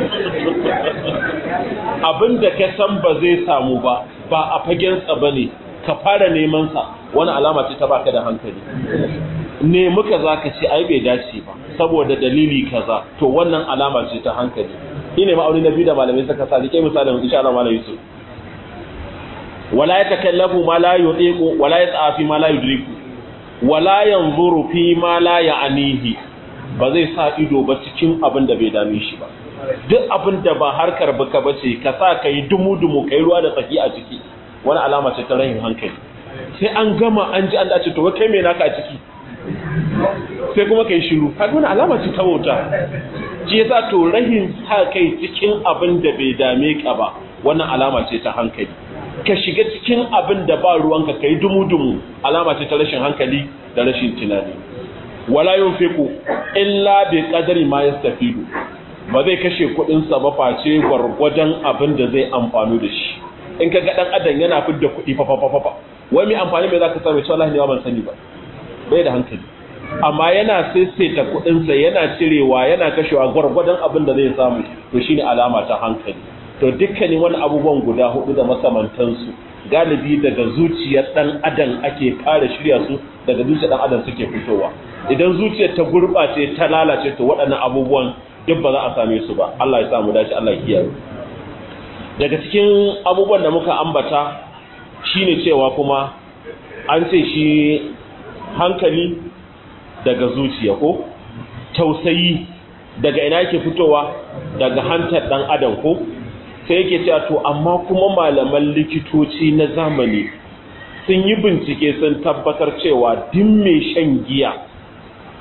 abinda ka san ba zai samu ba ba a fagensa ba ne ka fara nemansa wani alama ce ta baka da hankali ne muka za ka ce ai bai dace ba saboda dalili kaza to wannan alama ce ta hankali shi ne ma'auni na biyu da malamai suka sa rike misalin insha Allah malam Yusuf wala yatakallafu ma la yudiku wala yata'afi ma la yudriku wala yanzuru fi ma la ya'nihi ba zai sa ido ba cikin abin da bai dame shi ba duk abin da ba harkar baka bace ka sa kai dumu dumu kai ruwa da tsaki a ciki wani alama ce ta rahin hankali sai an gama an ji an dace to kai me naka a ciki sai kuma kai shiru kaga wani alama ce ta wuta shi yasa to rahin sa kai cikin abin da bai dame ka ba wannan alama ce ta hankali ka shiga cikin abin da ba ruwanka kai dumu-dumu alama ce ta rashin hankali da rashin tunani wala yunfiqu illa bi qadari ma yastafidu ba zai kashe kudin sa ba face gwargwadon abin da zai amfano da shi in ka ga dan adam yana fidda kudi fa fa fa fa wai mai amfani mai zaka samu wallahi ne ban sani ba bai da hankali amma yana saisaita kudin sa yana cirewa yana kashewa gwargwadon abin da zai samu to shine alama ta hankali to dukkanin wani abubuwan guda hudu da makamantansu galibi daga zuciyar dan adam ake fara shirya su daga zuciyar dan adam suke fitowa idan zuciyar ta gurbace ta lalace to waɗannan abubuwan duk ba za a same su ba Allah ya sa mu dace Allah ya kiyaye daga cikin abubuwan da muka ambata shine cewa kuma an ce shi hankali daga zuciya ko tausayi daga ina yake fitowa daga hantar dan adam ko sai yake cewa to amma kuma malaman likitoci na zamani sun yi bincike sun tabbatar cewa duk mai shan giya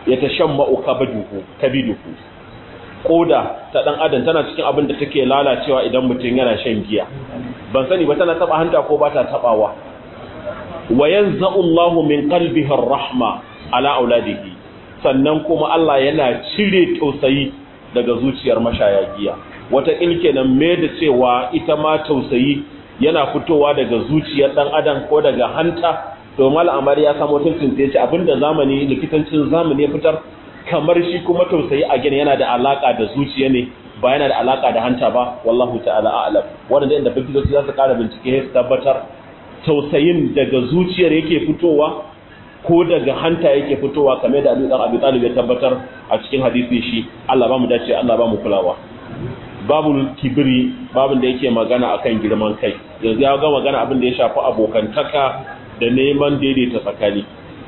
ya tashamma'u kabiduhu kabiduhu koda ta dan adam tana cikin abin da take lalacewa idan mutum yana shan giya ban sani ba tana taba hanta ko ba ta tabawa wa yanza'u Allahu min qalbihi ar-rahma ala auladihi sannan kuma Allah yana cire tausayi daga zuciyar mashaya giya wata ilkenan me da cewa ita ma tausayi yana fitowa daga zuciyar dan adam ko daga hanta domin al'amari ya samu tuntun ya ce abinda zamani likitancin zamani ya fitar kamar shi kuma tausayi a gina yana da alaka da zuciya ne ba yana da alaka da hanta ba wallahu ta'ala a'lam wanda inda bincike za su kara bincike su tabbatar tausayin daga zuciyar yake fitowa ko daga hanta yake fitowa kamar da Ali dan Abi Talib ya tabbatar a cikin hadisi shi Allah ba mu dace Allah ba mu kulawa babul kibiri babin da yake magana akan girman kai yanzu ya ga magana abin da ya shafi abokantaka da neman daidaita tsakani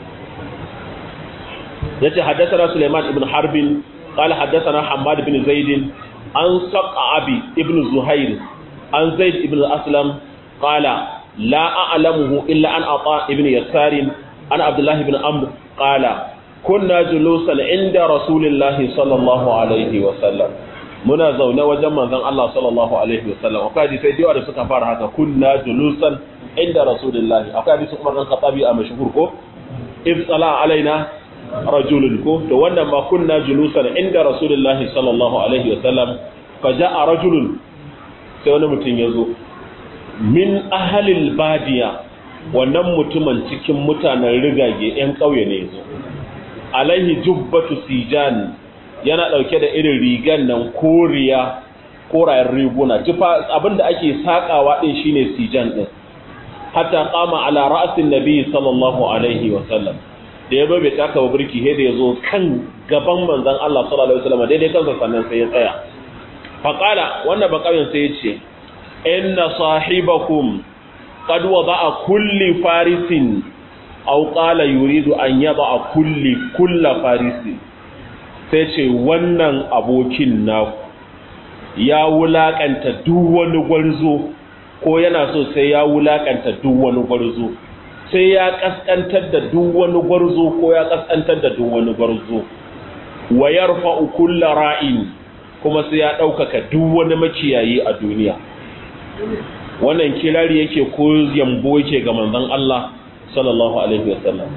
yace haddathana Sulaiman ibn Harbin qala haddathana Hammad ibn Zaid an Saqabi ibn Zuhair an Zaid ibn Aslam qala la a'lamuhu illa an Ata ibn Yasar an Abdullah ibn Amr qala kunna julusan inda Rasulillahi sallallahu alaihi wa sallam muna zaune wajen manzon Allah sallallahu alaihi wa sallam akwai hadisi da da suka fara haka kunna julusan inda Rasulillahi akwai hadisi Umar bin Khattabi a mashhur ko if sala alaina rajulun ko to wannan ma kunna julusan inda rasulullahi sallallahu alaihi wasallam fa jaa rajulun sai wani mutum ya zo min ahalil badiya wannan mutumin cikin mutanen rigage yan kauye ne yazo alaihi jubbatu sijan yana dauke da irin rigan nan koriya korayen riguna tufa abinda ake sakawa din shine sijan din hatta qama ala ra'sin nabi sallallahu alaihi wasallam da ya bai taka wa birki da ya zo kan gaban manzan Allah sallallahu alaihi wasallam daidai kansa sannan sai ya tsaya faqala wannan bakawin sai ya ce inna sahibakum qad wada'a kulli farisin aw qala yuridu an yada'a kulli kulla farisin sai ce wannan abokin naku ya wulakanta duk wani gwarzo ko yana so sai ya wulakanta duk wani gwarzo sai ya kaskantar da duk wani gwarzo ko ya kaskantar da duk wani gwarzo wa yarfa'u kullu ra'in kuma sai ya daukaka duk wani makiyayi a duniya wannan kirari yake ko yambo yake ga manzon Allah sallallahu alaihi wasallam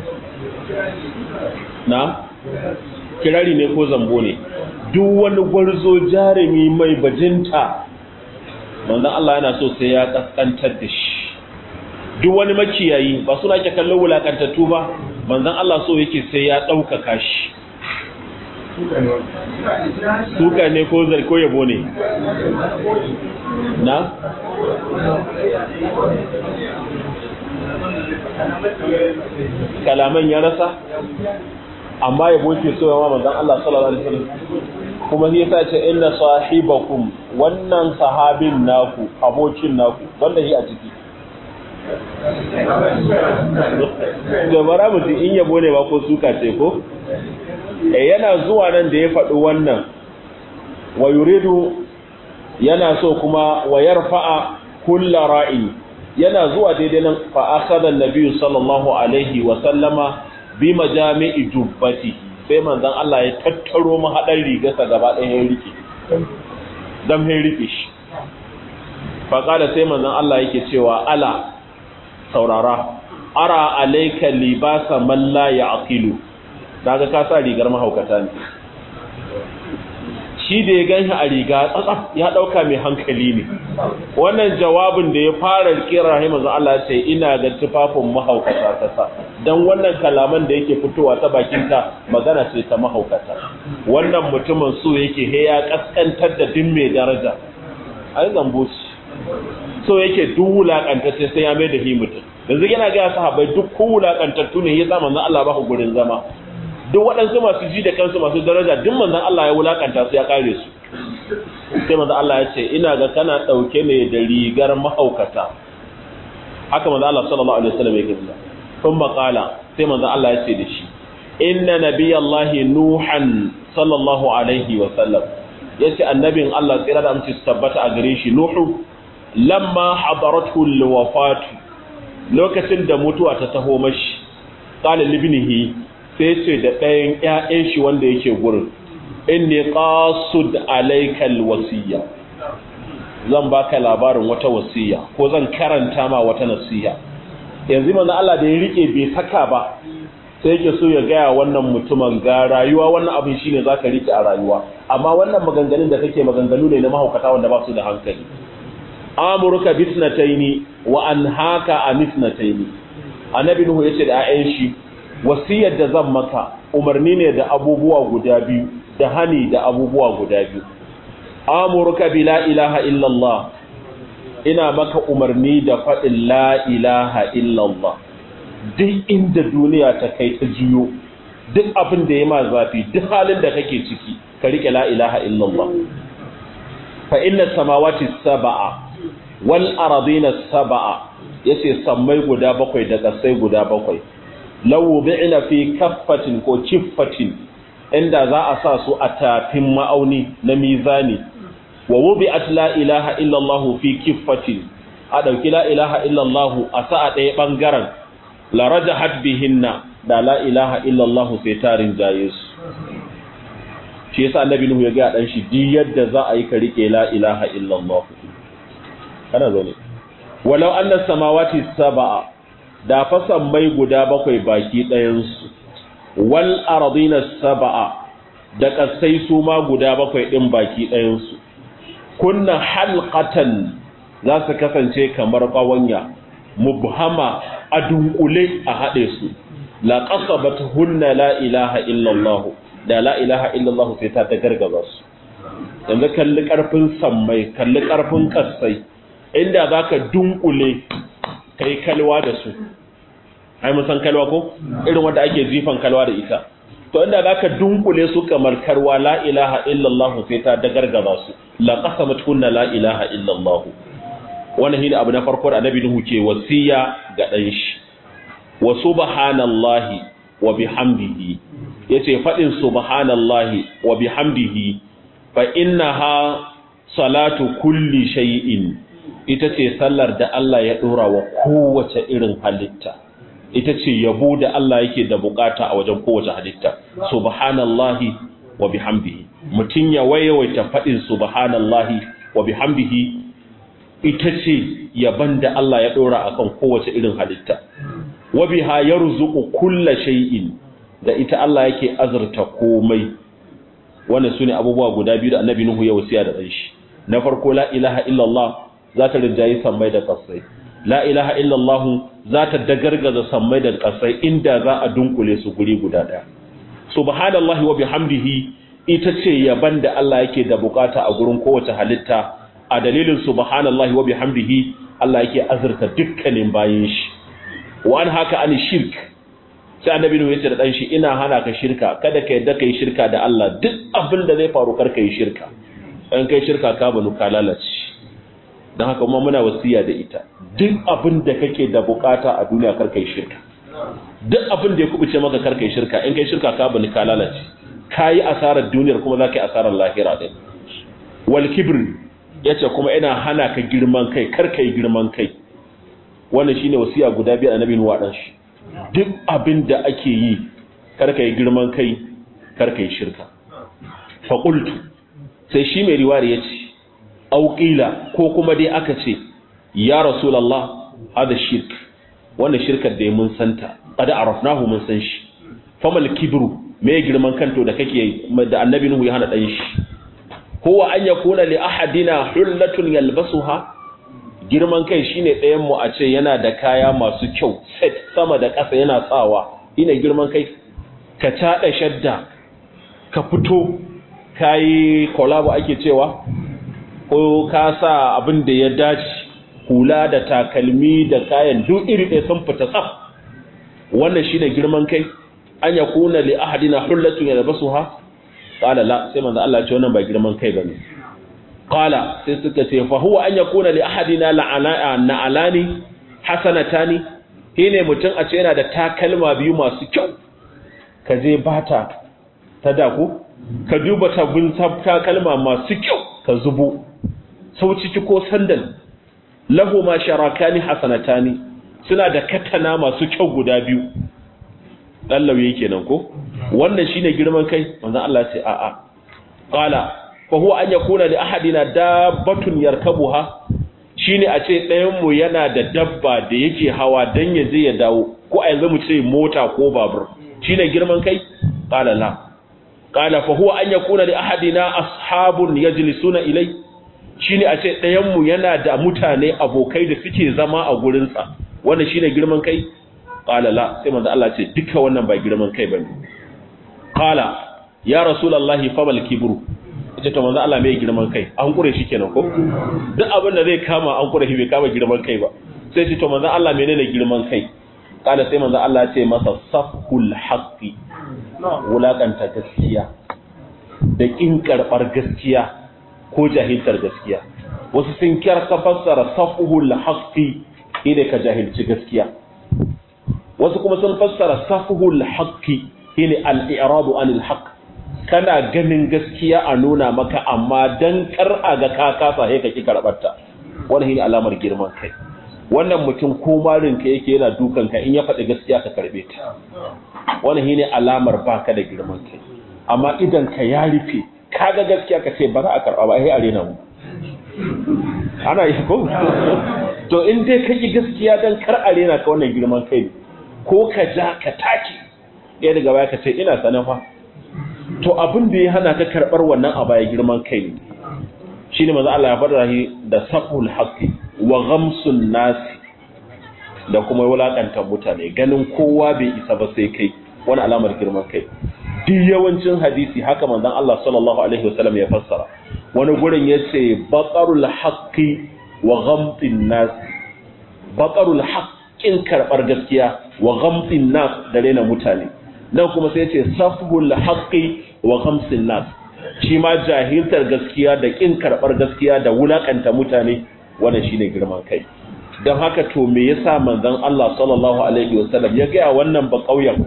na kirari ne ko zambo ne duk wani gwarzo jarumi mai bajinta manzon Allah yana so sai ya kaskantar da shi duk wani makiyayi ba suna ke kallon wulakantattu ba manzan Allah so yake sai ya ɗaukaka shi suka ne ko zai ko yabo ne na kalaman ya rasa amma yabo ke so yawa manzan Allah sallallahu alaihi wasallam kuma shi yasa ce inna sahibakum wannan sahabin naku abokin naku wanda shi a ciki gabara mutum in yabo ne ba ko suka ce ko e yana zuwa nan da ya faɗi wannan wa yuridu yana so kuma wa yarfa'a kulla ra'i yana zuwa daidai nan fa akhadha an-nabi sallallahu alaihi wa sallama bi majami'i jubbati sai manzon Allah ya tattaro mahadan rigarsa gaba ɗaya ya rike dan ya rike shi fa qala sai manzon Allah yake cewa ala saurara ara alaika libasa man la ya'qilu daga ka sa rigar mahaukata ne shi da ya ganshi a riga tsatsaf ya dauka mai hankali ne wannan jawabin da ya fara kira rahimu Allah ce ina ga tufafin mahaukata ta sa dan wannan kalaman da yake fitowa ta bakinta magana ce ta mahaukata wannan mutumin so yake he ya kaskantar da din mai daraja ai zambo so yake duk wulakantacce sai ya mai da hi mutum yanzu yana ga sahabbai duk ko wulakantattu ne ya sa manzon Allah ba ku gurin zama duk waɗansu masu ji da kansu masu daraja duk manzon Allah ya wulakanta su ya kare su sai manzon Allah ya ce ina ga kana dauke ne da rigar mahaukata haka manzon Allah sallallahu alaihi wasallam ya gina kun makala sai manzon Allah ya ce da shi inna nabiyallahi nuhan sallallahu alaihi wasallam yace annabin Allah tsira da amince su tabbata a gare shi nuhu lamma hadaratu alwafatu lokacin da mutuwa ta taho mashi qala libnihi sai ce da ɗayan ƴaƴan shi wanda yake gurin inni qasud alaykal wasiya zan baka labarin wata wasiya ko zan karanta ma wata nasiha yanzu manzo Allah da ya rike bai saka ba sai yake so ya gaya wannan mutumin ga rayuwa wannan abin shine zaka rike a rayuwa amma wannan maganganun da kake maganganu ne na mahaukata wanda ba su da hankali amuruka bisnataini wa anhaka anisnataini annabi nuhu yace da ayyan shi wasiyar da zan maka umarni ne da abubuwa guda biyu da hani da abubuwa guda biyu amuruka bi la ilaha illallah ina maka umarni da faɗin la ilaha illallah duk inda duniya ta kai ta juyo duk abin da ya ma zafi duk halin da kake ciki ka rike la ilaha illallah fa inna samawati sab'a wal ardina sab'a yace sammai guda bakwai da kasai guda bakwai law bi'na fi kaffatin ko kiffatin inda za a sa su a tafin ma'auni na mizani wa wubi'at la ilaha illallah fi kiffatin a dauki la ilaha illallah a sa a ɗaya bangaren la rajahat bihinna da la ilaha illallah sai tarin jaye su shi yasa annabi nuhu ya ga dan shi di yadda za a yi ka rike la ilaha illallah kana zo ne walau anna samawati sab'a da fasan mai guda bakwai baki ɗayan su wal ardina sab'a da kasai su ma guda bakwai din baki ɗayan su kunna halqatan za su kasance kamar ƙawanya mubhama a dunkule a haɗe su la hunna la ilaha illallah da la ilaha illallah sai ta ta gargaza su yanzu kalli ƙarfin sammai kalli ƙarfin ƙasai inda za ka dunkule kai kalwa da su ai mun san kalwa ko irin wanda ake jifan kalwa da ita to inda za ka dunkule su kamar karwa la ilaha illallah sai ta da gargaza su la hunna la ilaha illallah wannan shine abu na farko da annabi Nuhu ke wasiya ga dan shi wa subhanallahi wa bihamdihi yace fadin subhanallahi wa bihamdihi fa innaha salatu kulli shay'in ita ce sallar da Allah ya dora wa kowace irin halitta ita ce yabo da Allah yake da bukata a wajen kowace halitta subhanallahi wa bihamdihi mutun ya wayawaita fadin subhanallahi wa bihamdihi ita ce yaban da Allah ya ɗora a kan kowace irin halitta. Wabiha ya ruzuku kulla shay'in da ita Allah yake azurta komai. Wannan su ne abubuwa guda biyu da annabi Nuhu ya wasiya da ɗanshi. Na farko la ilaha illallah za ta rinjayi sammai da ƙasai. La ilaha illallah za ta dagargaza sammai da ƙasai inda za a dunkule su guri guda ɗaya. Subhanallahi wa bihamdihi ita ce yaban da Allah yake da bukata a gurin kowace halitta a dalilin subhanallahi wa bihamdihi Allah yake azurta dukkanin bayin shi wa an haka an shirk sai annabi ne yace da dan shi ina hana ka shirka kada ka yadda kai shirka da Allah duk abin da zai faru kar kai shirka in kai shirka ka banu ka lalace dan haka kuma muna wasiya da ita duk abin da kake da bukata a duniya kar kai shirka duk abin da ya kubuce maka kar kai shirka in kai shirka ka banu ka lalace kayi asarar duniyar kuma zaka yi asarar lahira din wal kibr ya ce kuma ina hana ka girman kai karka yi girman kai wannan shine wasiya guda biyar annabi nuwa dan shi duk abin da ake yi karka yi girman kai karka yi shirka fa qultu sai shi mai riwaya yace au qila ko kuma dai aka ce ya rasulullah hada shirk wannan shirkar da mun santa qad arafnahu mun san shi famal kibru me girman kanto da kake da annabi nuhu ya hana dan shi huwa an yakuna li ahadina hullatun yalbasuha girman kai shine ɗayan mu a ce yana da kaya masu kyau set sama da ƙasa yana tsawa ina girman kai ka tada shadda ka fito kai collabo ake cewa ko ka sa abin da ya dace hula da takalmi da kayan duk iri ɗaya sun fita tsaf wannan shine girman kai an yakuna li ahadina hullatun yalbasuha qala la sai manzo Allah ya ce wannan ba girman kai bane qala sai suka ce fa huwa an yakuna li ahadina la'ana na'alani hasanatani shine mutum a ce yana da takalma biyu masu kyau ka je bata ta daku ka duba tabbin takalma masu kyau ka zubo sau ciki ko sandal lahu ma sharakani hasanatani suna da katana masu kyau guda biyu dan lauye kenan ko wannan shine girman kai manzon Allah ce a'a qala fa huwa an yakuna li ahadina dabbatun yarkabuha shine a ce ɗayan mu yana da dabba da yake hawa dan ya je ya dawo ko a yanzu mu ce mota ko babur shine girman kai qala la qala fa huwa an yakuna li ahadina ashabun yajlisuna ilai shine a ce ɗayan mu yana da mutane abokai da suke zama a gurin sa wannan shine girman kai qala la sai manzo Allah ce duka wannan ba girman kai bane qala ya rasulullahi fa bal kibru ita to manzo Allah mai girman kai an kure shi kenan ko duk abin da zai kama an kure shi bai kama girman kai ba sai ce to manzo Allah menene girman kai qala sai manzo Allah ce masa safhul haqqi wulakanta gaskiya da kin karbar gaskiya ko jahiltar gaskiya wasu sun kyarka fassara safhul haqqi ine ka jahilci gaskiya wasu kuma sun fassara safhul haqqi ine al-i'radu anil haqq kana ganin gaskiya a nuna maka amma dan kar a ga ka kasa sai ka ki karbarta wannan shine alamar girman kai wannan mutum ko marin ka yake yana dukan ka in ya faɗi gaskiya ka karbe ta wannan shine alamar baka da girman kai amma idan ka ya rufe kaga gaskiya ka ce ba za a karba ba sai a rena mu ana yi ko to in dai ka ki gaskiya dan kar a rena ka wannan girman kai ko ka ja ka take ɗaya daga baya ka ce ina sanan fa to abin da ya hana ka karɓar wannan a baya girman kai ne shi ne maza Allah ya faɗa shi da saful haqqi wa ghamsun nasi da kuma wulakantar mutane ganin kowa bai isa ba sai kai wani alamar girman kai duk yawancin hadisi haka manzon Allah sallallahu alaihi wasallam ya fassara wani gurin yace baqarul haqqi wa ghamtin nas baqarul haqqin karɓar gaskiya wa ghamtin nas da rena mutane nan kuma sai ce safhul haqqi wa khamsin nas shi ma jahiltar gaskiya da kin karbar gaskiya da wulakanta mutane wannan shine girman kai dan haka to me yasa manzon Allah sallallahu alaihi wasallam ya ga wannan ba kauyen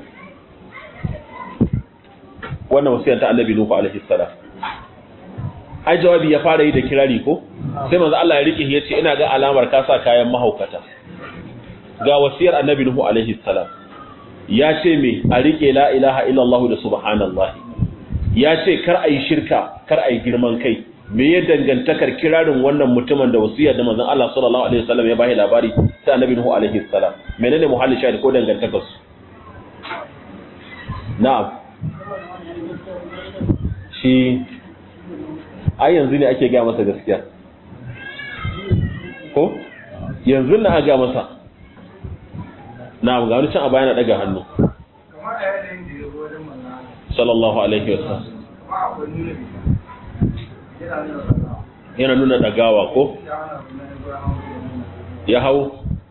wannan wasiyar ta Annabi Nuhu alaihi salam ai jawabi ya fara yi da kirari ko sai manzon Allah ya rike ya ce ina ga alamar ka sa kayan mahaukata ga wasiyar Annabi Nuhu alaihi salam ya ce me a rike la ilaha illallah da subhanallahi ya ce kar a yi shirka kar a yi girman kai me ya dangantakar kirarin wannan mutumin da wasiya da manzon Allah sallallahu alaihi wasallam ya bashi labari sai annabi Nuhu alaihi salam menene muhalli shahid ko dangantakar su na'am shi ai yanzu ne ake ga masa gaskiya ko yanzu na ga masa na'am ga wani can a bayana daga hannu sallallahu alaihi wasallam yana nuna dagawa ko ya hau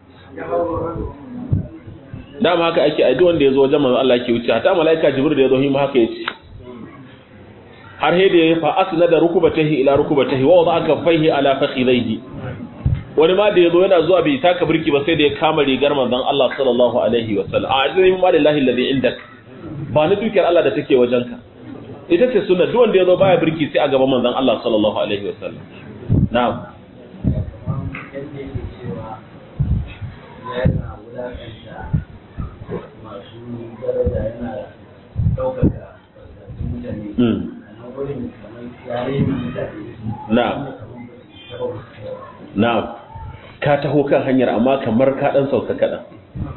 dama haka ake aidu wanda ya zo wajen manzo Allah ke wuce ta malaika jibril da ya zo hima haka yace har hede ya fa asna da rukubatahi ila rukubatahi wa wada'a kaffaihi ala fakhidaihi wani ma da ya zo yana zuwa bai taka birki ba sai da ya kama rigar manzon Allah sallallahu alaihi wasallam a ajin ma lillahi alladhi indak ba ni dukiyar Allah da take wajenka ita ce sunna duk wanda ya zo baya birki sai a gaban manzon Allah sallallahu alaihi wasallam na'am Na'am. Na'am. Ka taho kan hanyar amma kamar ka dan sauka kaɗan.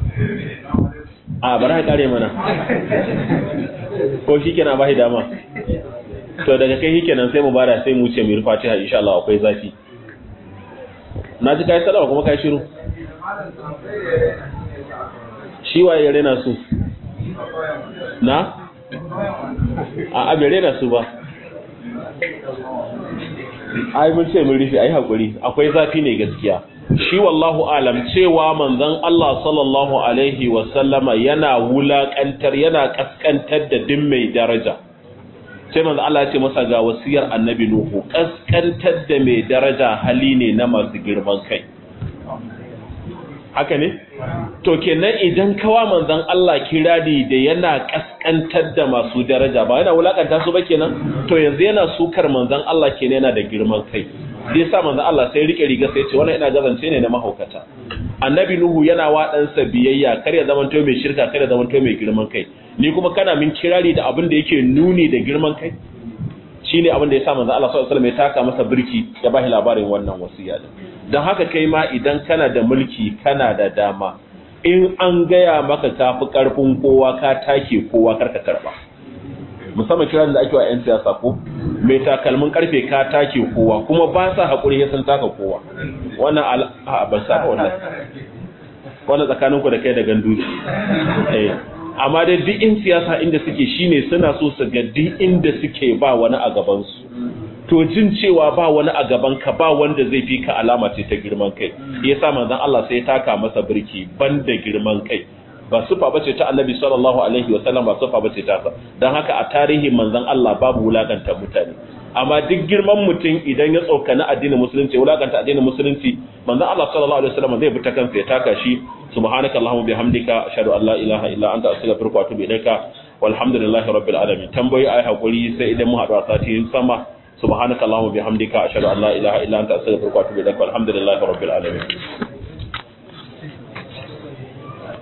A bari ka kare mana. Ko shi kenan ba shi dama. To daga kai shi kenan sai mu bada sai mu ce mu rufa ta insha Allah akwai zafi. Na ji kai sallama kuma kai shiru. Shi waye ya rena su? Na? A a bai rena su ba. ai mun ce mun rufe ai hakuri akwai zafi ne gaskiya shi wallahu alam cewa manzon Allah sallallahu alaihi wa sallama yana wulakantar yana kaskantar da din mai daraja sai manzon Allah ya ce masa ga wasiyar annabi nuhu kaskantar da mai daraja hali ne na masu girman kai haka ne to kenan idan kawa manzon Allah kirari da yana kaskantar da masu daraja ba yana wulakanta su ba kenan to yanzu yana sukar manzon Allah kenan yana da girman kai sai yasa manzon Allah sai rike riga sai ya ce wannan ina gazance ne na mahaukata annabi nuhu yana wa ɗansa biyayya kar ya zamanto mai shirka kar ya zamanto mai girman kai ni kuma kana min kirari da abin da yake nuni da girman kai shine abin da ya sa manzo Allah sallallahu alaihi wasallam ya taka masa birki ya bashi labarin wannan wasiya din dan haka kai ma idan kana da mulki kana da dama in an gaya maka kafi karfin kowa ka take kowa karka karba musamman kiran da ake wa 'yan siyasa ko mai takalmin karfe ka take kowa kuma ba sa haƙuri ya san taka kowa wannan a ban sa wannan wannan tsakaninku da kai da gandu eh amma dai duk in siyasa inda suke shine suna so su ga duk inda suke ba wani a gaban su to jin cewa ba wani a gaban ka ba wanda zai fi ka alama ce ta girman kai yasa manzon Allah sai ya taka masa birki banda girman kai ba sufa bace ta annabi sallallahu alaihi wa sallam ba sufa bace ta sa dan haka a tarihin manzon Allah babu wulakanta mutane amma duk girman mutum idan ya tsokana addinin musulunci wulakanta addinin musulunci manzon Allah sallallahu alaihi wa sallam zai bi ta kansa ya taka shi subhanaka allahumma bihamdika ashhadu an la ilaha illa anta astaghfiruka wa atubu ilaika walhamdulillahi rabbil alamin tambayi ai hakuri sai idan mu haɗu a sati sama subhanaka allahumma bihamdika ashhadu an la ilaha illa anta astaghfiruka wa atubu ilaika walhamdulillahi rabbil alamin